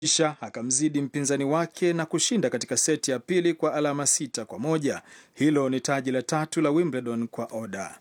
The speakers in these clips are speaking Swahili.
kisha akamzidi mpinzani wake na kushinda katika seti ya pili kwa alama sita kwa moja. Hilo ni taji la tatu la Wimbledon kwa Oda.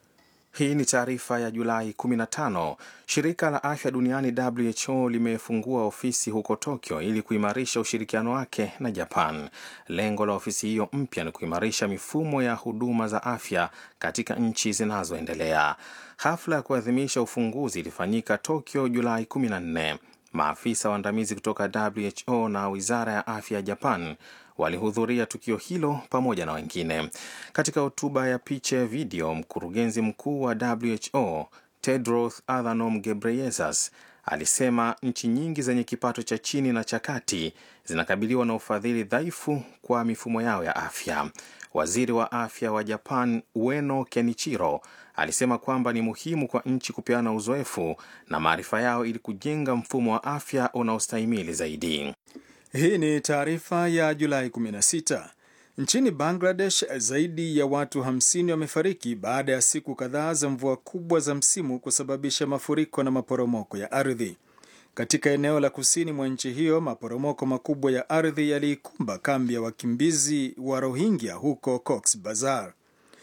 Hii ni taarifa ya Julai 15. Shirika la afya duniani WHO limefungua ofisi huko Tokyo ili kuimarisha ushirikiano wake na Japan. Lengo la ofisi hiyo mpya ni kuimarisha mifumo ya huduma za afya katika nchi zinazoendelea. Hafla ya kuadhimisha ufunguzi ilifanyika Tokyo Julai 14. Maafisa waandamizi kutoka WHO na wizara ya afya ya Japan walihudhuria tukio hilo pamoja na wengine. Katika hotuba ya picha ya video, mkurugenzi mkuu wa WHO Tedros Adhanom Ghebreyesus alisema nchi nyingi zenye kipato cha chini na cha kati zinakabiliwa na ufadhili dhaifu kwa mifumo yao ya afya. Waziri wa afya wa Japan Ueno Kenichiro alisema kwamba ni muhimu kwa nchi kupeana uzoefu na maarifa yao ili kujenga mfumo wa afya unaostahimili zaidi. Hii ni taarifa ya Julai 16. Nchini Bangladesh, zaidi ya watu 50 wamefariki baada ya siku kadhaa za mvua kubwa za msimu kusababisha mafuriko na maporomoko ya ardhi. Katika eneo la kusini mwa nchi hiyo, maporomoko makubwa ya ardhi yaliikumba kambi ya wakimbizi wa Rohingya huko Cox Bazar.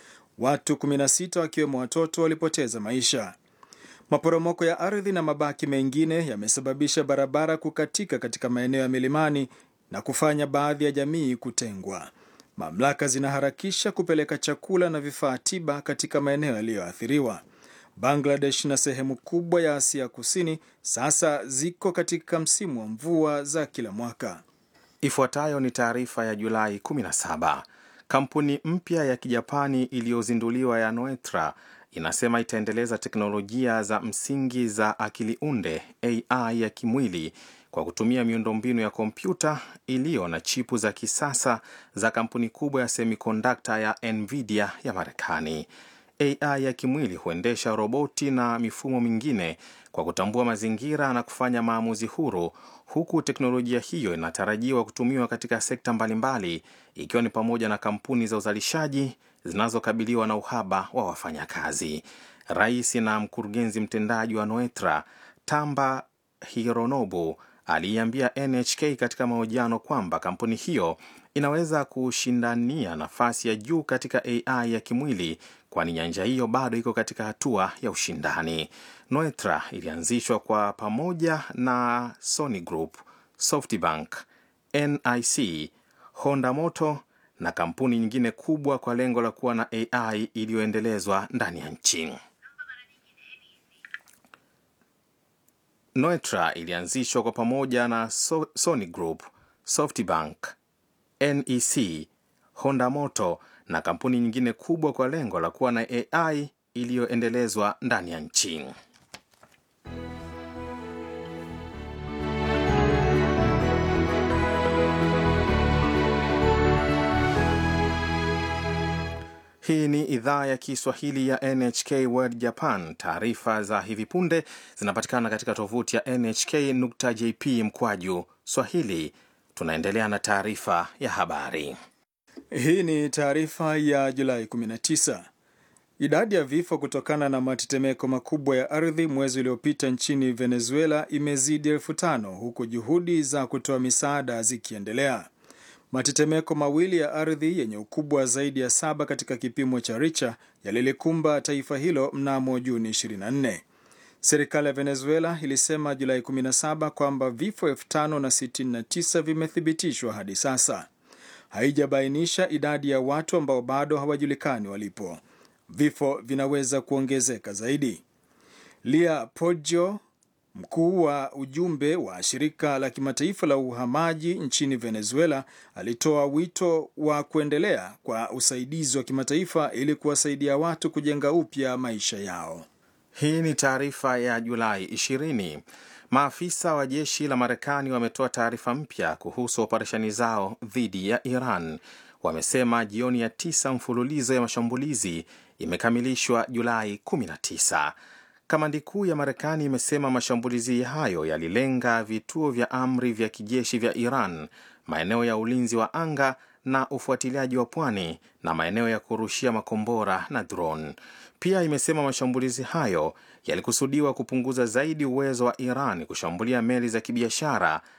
Watu 16 wakiwemo watoto walipoteza maisha. Maporomoko ya ardhi na mabaki mengine yamesababisha barabara kukatika katika maeneo ya milimani na kufanya baadhi ya jamii kutengwa. Mamlaka zinaharakisha kupeleka chakula na vifaa tiba katika maeneo yaliyoathiriwa. Bangladesh na sehemu kubwa ya Asia Kusini sasa ziko katika msimu wa mvua za kila mwaka. Ifuatayo ni taarifa ya Julai 17. Kampuni mpya ya Kijapani iliyozinduliwa ya Noetra inasema itaendeleza teknolojia za msingi za akili unde AI ya kimwili kwa kutumia miundombinu ya kompyuta iliyo na chipu za kisasa za kampuni kubwa ya semikondakta ya Nvidia ya Marekani. AI ya kimwili huendesha roboti na mifumo mingine kwa kutambua mazingira na kufanya maamuzi huru, huku teknolojia hiyo inatarajiwa kutumiwa katika sekta mbalimbali, ikiwa ni pamoja na kampuni za uzalishaji zinazokabiliwa na uhaba wa wafanyakazi. Rais na mkurugenzi mtendaji wa Noetra Tamba Hironobu aliiambia NHK katika mahojiano kwamba kampuni hiyo inaweza kushindania nafasi ya juu katika AI ya kimwili, kwani nyanja hiyo bado iko katika hatua ya ushindani. Noetra ilianzishwa kwa pamoja na Sony Group, SoftBank, NIC, Honda Motor na kampuni nyingine kubwa kwa lengo la kuwa na AI iliyoendelezwa ndani ya nchi. Noetra ilianzishwa kwa pamoja na so Sony Group, SoftBank, NEC, Honda Motor na kampuni nyingine kubwa kwa lengo la kuwa na AI iliyoendelezwa ndani ya nchi. Hii ni idhaa ya Kiswahili ya NHK World Japan. Taarifa za hivi punde zinapatikana katika tovuti ya nhk.jp mkwaju swahili. Tunaendelea na taarifa ya habari. Hii ni taarifa ya Julai 19. Idadi ya vifo kutokana na matetemeko makubwa ya ardhi mwezi uliopita nchini Venezuela imezidi elfu tano huku juhudi za kutoa misaada zikiendelea. Matetemeko mawili ya ardhi yenye ukubwa zaidi ya saba katika kipimo cha Richter yalilikumba taifa hilo mnamo Juni 24. Serikali ya Venezuela ilisema Julai 17 kwamba vifo 5069 vimethibitishwa hadi sasa. Haijabainisha idadi ya watu ambao bado hawajulikani walipo. Vifo vinaweza kuongezeka zaidi. Lia Poggio Mkuu wa ujumbe wa shirika la kimataifa la uhamaji nchini Venezuela alitoa wito wa kuendelea kwa usaidizi wa kimataifa ili kuwasaidia watu kujenga upya maisha yao. Hii ni taarifa ya Julai 20. Maafisa wa jeshi la Marekani wametoa taarifa mpya kuhusu operesheni zao dhidi ya Iran. Wamesema jioni ya tisa mfululizo ya mashambulizi imekamilishwa Julai 19. Kamandi kuu ya Marekani imesema mashambulizi hayo yalilenga vituo vya amri vya kijeshi vya Iran, maeneo ya ulinzi wa anga na ufuatiliaji wa pwani na maeneo ya kurushia makombora na drone. Pia imesema mashambulizi hayo yalikusudiwa kupunguza zaidi uwezo wa Iran kushambulia meli za kibiashara